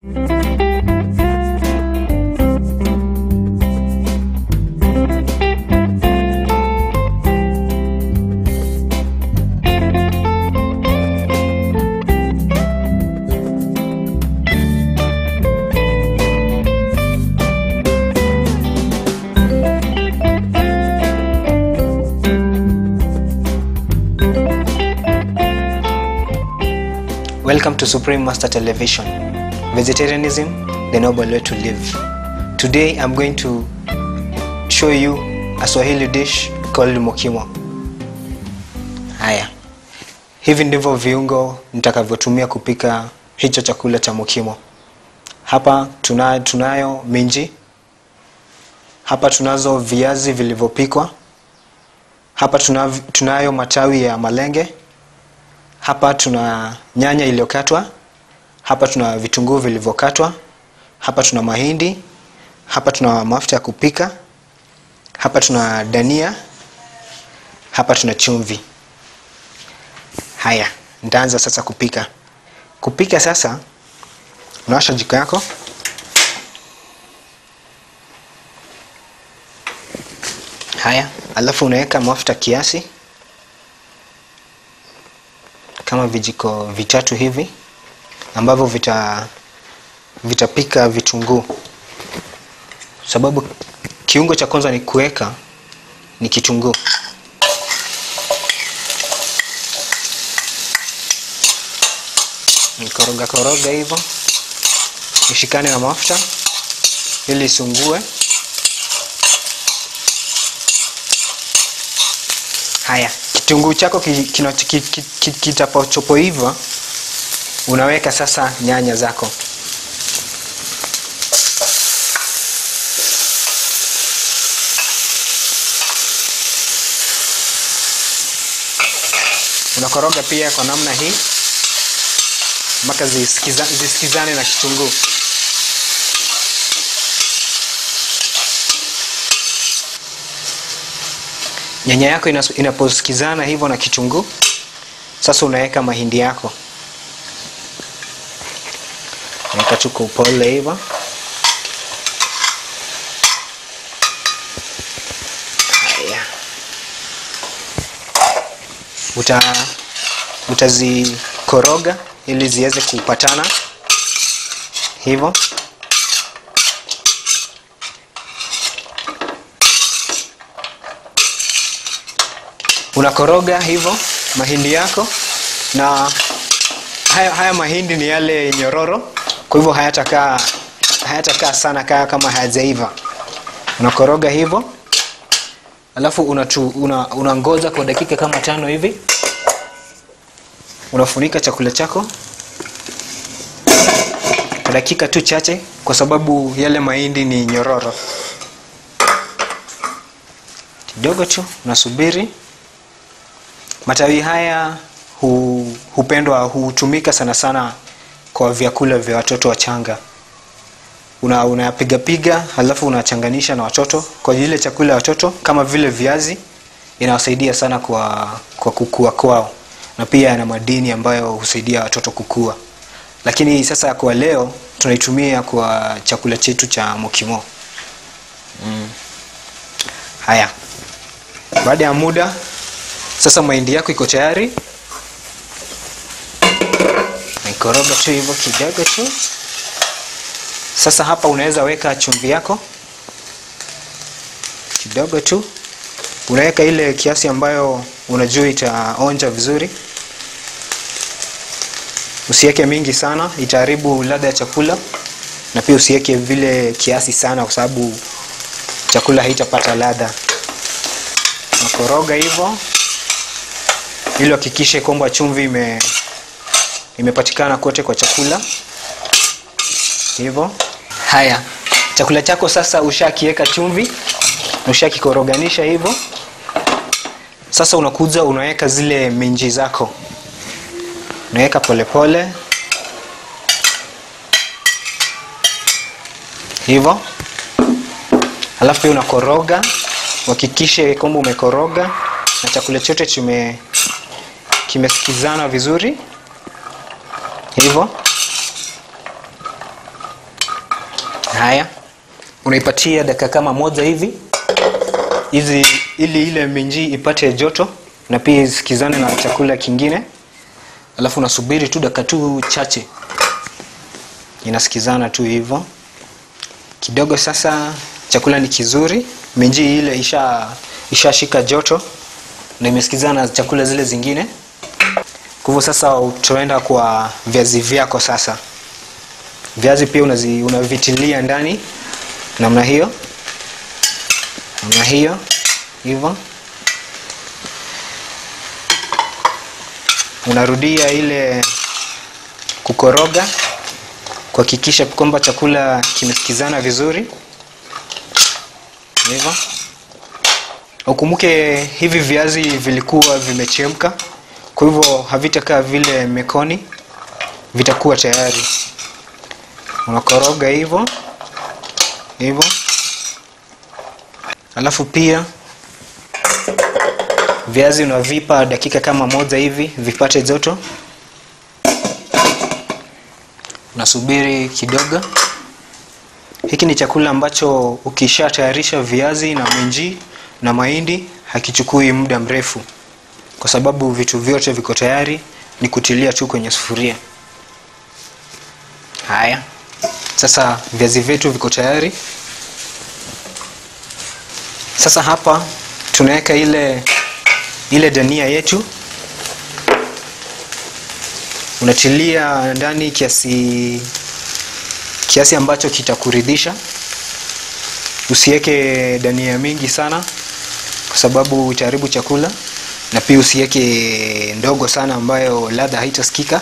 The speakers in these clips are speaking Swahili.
Welcome to Supreme Master Television. Vegetarianism, the noble way to live. Today I'm going to show you a Swahili dish called mokimo. Haya, hivi ndivyo viungo nitakavyotumia kupika hicho chakula cha mokimo. Hapa tuna, tunayo minji, hapa tunazo viazi vilivyopikwa, hapa tuna, tunayo matawi ya malenge hapa tuna nyanya iliyokatwa hapa tuna vitunguu vilivyokatwa hapa tuna mahindi hapa tuna mafuta ya kupika hapa tuna dania hapa tuna chumvi haya nitaanza sasa kupika kupika sasa unawasha jiko yako haya alafu unaweka mafuta kiasi kama vijiko vitatu hivi ambavyo vita vitapika vitunguu sababu kiungo cha kwanza ni kuweka ni kitunguu nikoroga koroga hivyo ishikane na mafuta ili isungue haya kitunguu chako kitapochopoiva unaweka sasa nyanya zako unakoroga pia kwa namna hii mpaka zisikiza, zisikizane na kitunguu nyanya yako inaposikizana hivyo na kitunguu sasa unaweka mahindi yako naweka tu kwa upole hivyo haya uta utazikoroga ili ziweze kupatana hivyo unakoroga hivyo mahindi yako na haya, haya mahindi ni yale nyororo kwa hivyo hayatakaa hayatakaa sana kaa kama hayajaiva unakoroga hivyo alafu unatu, una, unangoza kwa dakika kama tano hivi unafunika chakula chako kwa dakika tu chache kwa sababu yale mahindi ni nyororo kidogo tu unasubiri matawi haya hu, hupendwa hutumika sana sana kwa vyakula vya watoto wachanga una unapigapiga halafu unachanganisha na watoto kwa ile chakula ya watoto kama vile viazi inawasaidia sana kwa, kwa kukua kwao na pia yana madini ambayo husaidia watoto kukua lakini sasa kwa leo tunaitumia kwa chakula chetu cha mokimo mm. haya baada ya muda sasa mahindi yako iko tayari naikoroga tu hivyo kidogo tu sasa hapa unaweza weka chumvi yako kidogo tu unaweka ile kiasi ambayo unajua itaonja vizuri usiweke mingi sana itaharibu ladha ya chakula na pia usiweke vile kiasi sana kwa sababu chakula haitapata ladha nakoroga hivyo ili hakikishe kwamba chumvi ime imepatikana kote kwa chakula hivyo haya chakula chako sasa ushakiweka chumvi ushakikoroganisha hivyo sasa unakuja unaweka zile minji zako unaweka polepole hivyo alafu pia unakoroga uhakikishe kwamba umekoroga na chakula chote chime kimesikizana vizuri hivyo haya unaipatia dakika kama moja hivi hizi ili ile minji ipate joto na pia isikizane na chakula kingine alafu unasubiri tu dakika tu chache inasikizana tu hivyo kidogo sasa chakula ni kizuri minji ile isha ishashika joto na imesikizana na chakula zile zingine kwa hivyo sasa utaenda kwa viazi vyako sasa viazi pia unazi, unavitilia ndani namna hiyo namna hiyo hivyo unarudia ile kukoroga kuhakikisha kwamba chakula kimesikizana vizuri hivyo ukumbuke hivi viazi vilikuwa vimechemka kwa hivyo havitakaa vile mekoni vitakuwa tayari unakoroga hivyo hivyo alafu pia viazi unavipa dakika kama moja hivi vipate joto unasubiri kidogo hiki ni chakula ambacho ukishatayarisha viazi na minji na mahindi hakichukui muda mrefu kwa sababu vitu vyote viko tayari ni kutilia tu kwenye sufuria haya sasa viazi vyetu viko tayari sasa hapa tunaweka ile ile dania yetu unatilia ndani kiasi kiasi ambacho kitakuridhisha usiweke dania mingi sana kwa sababu utaharibu chakula na pia usiweke ndogo sana ambayo ladha haitasikika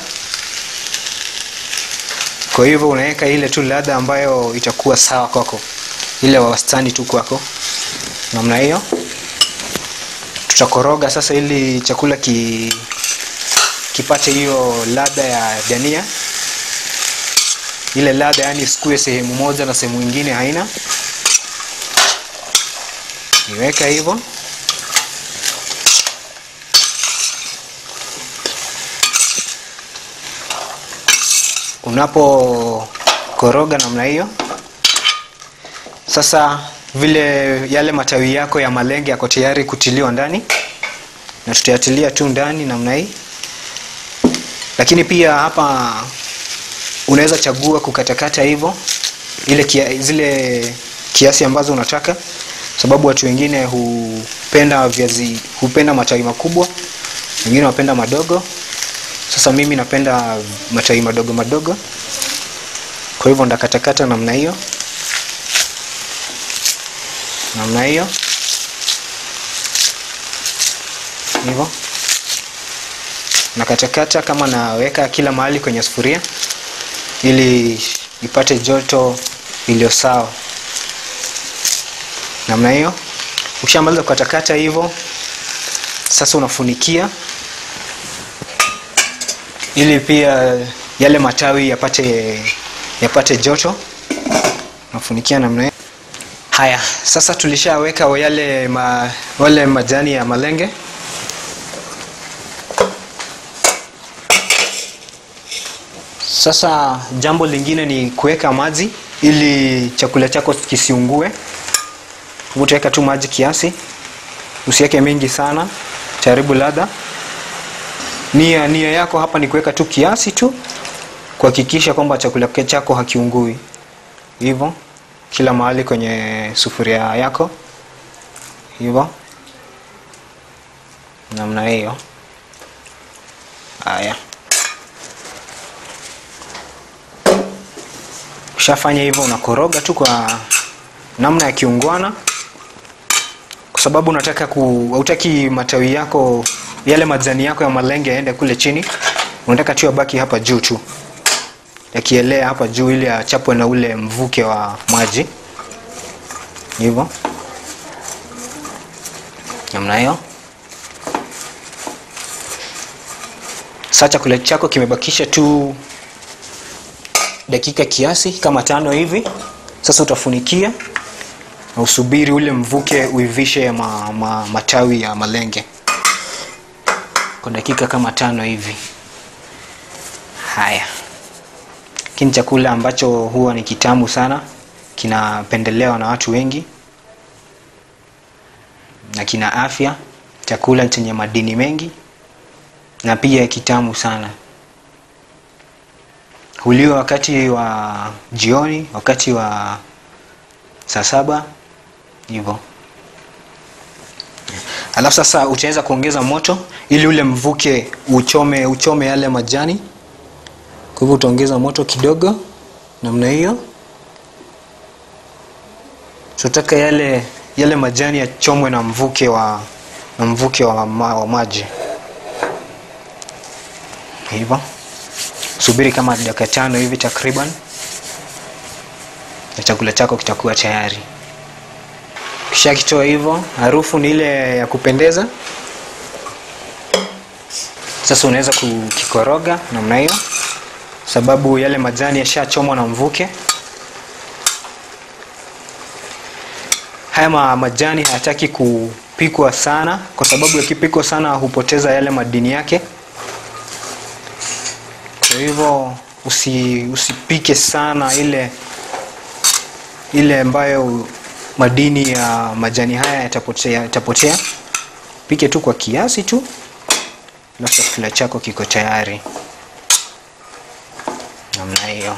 kwa hivyo unaweka ile tu ladha ambayo itakuwa sawa kwako ile wastani tu kwako namna hiyo tutakoroga sasa ili chakula ki, kipate hiyo ladha ya dania ile ladha yani isikue sehemu moja na sehemu ingine haina niweka hivyo unapokoroga namna hiyo sasa vile yale matawi yako ya malenge yako tayari kutiliwa ndani na tutayatilia tu ndani namna hii lakini pia hapa unaweza chagua kukatakata hivyo ile kia, zile kiasi ambazo unataka sababu watu wengine hupenda viazi hupenda matawi makubwa wengine wapenda madogo sasa mimi napenda matawi madogo madogo kwa hivyo ndakatakata namna hiyo namna hiyo hivyo nakatakata kama naweka kila mahali kwenye sufuria ili ipate joto iliyo sawa namna hiyo ukishamaliza kukatakata hivyo sasa unafunikia ili pia yale matawi yapate yapate joto unafunikia namna hiyo haya sasa tulishaweka yale ma, wale majani ya malenge sasa jambo lingine ni kuweka maji ili chakula chako kisiungue utaweka tu maji kiasi usiweke mingi sana taribu ladha nia nia yako hapa ni kuweka tu kiasi tu kuhakikisha kwamba chakula chako hakiungui hivyo kila mahali kwenye sufuria yako hivyo namna hiyo haya ushafanya hivyo unakoroga tu kwa namna ya kiungwana kwa sababu unataka ku hautaki matawi yako yale majani yako ya malenge yaende kule chini unataka tu yabaki hapa juu tu yakielea hapa juu ili achapwe na ule mvuke wa maji hivyo namna hiyo saa chakula chako kimebakisha tu dakika kiasi kama tano hivi sasa utafunikia na usubiri ule mvuke uivishe ma, ma, matawi ya malenge kwa dakika kama tano hivi haya lakini chakula ambacho huwa ni kitamu sana kinapendelewa na watu wengi na kina afya chakula chenye madini mengi na pia kitamu sana huliwa wakati wa jioni wakati wa saa saba hivyo alafu sasa utaweza kuongeza moto ili ule mvuke uchome uchome yale majani kwa hivyo utaongeza moto kidogo namna hiyo tunataka yale yale majani yachomwe na mvuke wa na mvuke wa, ma, wa maji hivyo subiri kama dakika tano hivi takriban na chakula chako kitakuwa tayari kisha kitoa hivyo harufu ni ile ya kupendeza sasa unaweza kukikoroga namna hiyo sababu yale majani yashachomwa na mvuke haya ma majani hayataki kupikwa sana kwa sababu yakipikwa sana hupoteza yale madini yake kwa hivyo usi, usipike sana ile ile ambayo madini ya majani haya yatapotea, yatapotea. pike tu kwa kiasi tu alafu chakula chako kiko tayari namna hiyo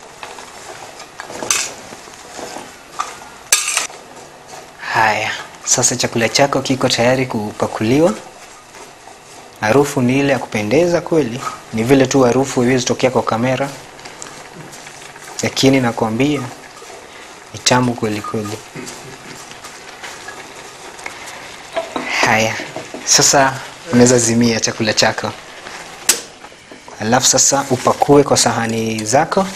haya sasa chakula chako kiko tayari kupakuliwa harufu ni ile ya kupendeza kweli ni vile tu harufu iwezi tokea kwa kamera lakini nakwambia ni tamu kweli kweli haya sasa unaweza zimia chakula chako alafu sasa upakue kwa sahani zako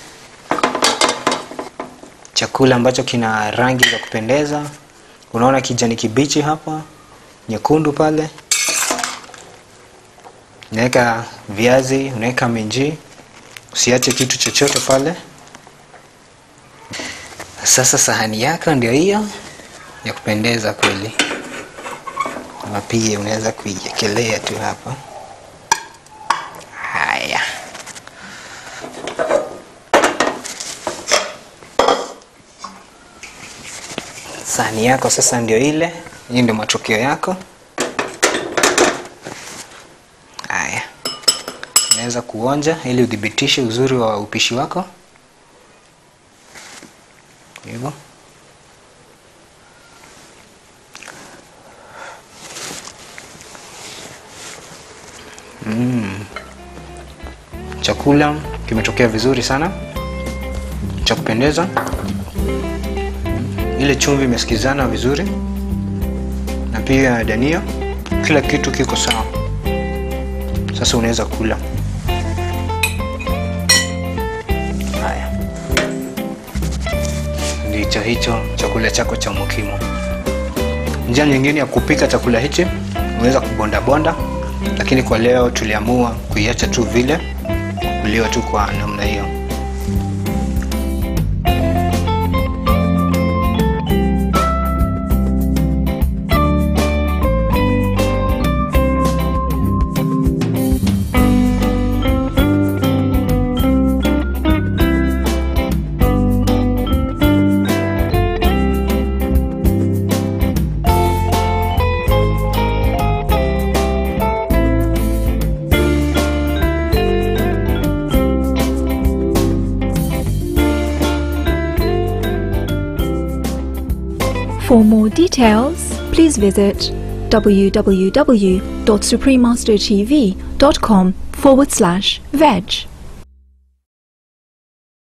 chakula ambacho kina rangi za kupendeza unaona kijani kibichi hapa nyekundu pale unaweka viazi unaweka minji usiache kitu chochote pale sasa sahani yako ndio hiyo ya kupendeza kweli ama pia unaweza kuiekelea tu hapa haya sahani yako sasa ndio ile hii ndio matokeo yako haya unaweza kuonja ili udhibitishe uzuri wa upishi wako hivyo mm. chakula kimetokea vizuri sana cha kupendeza ile chumvi imesikizana vizuri na pia dania kila kitu kiko sawa sasa unaweza kula haya ndicho hicho chakula chako cha mukimo njia nyingine ya kupika chakula hichi unaweza kubondabonda lakini kwa leo tuliamua kuiacha tu vile kuliwa tu kwa namna hiyo For more details, please visit www.suprememastertv.com forward slash veg.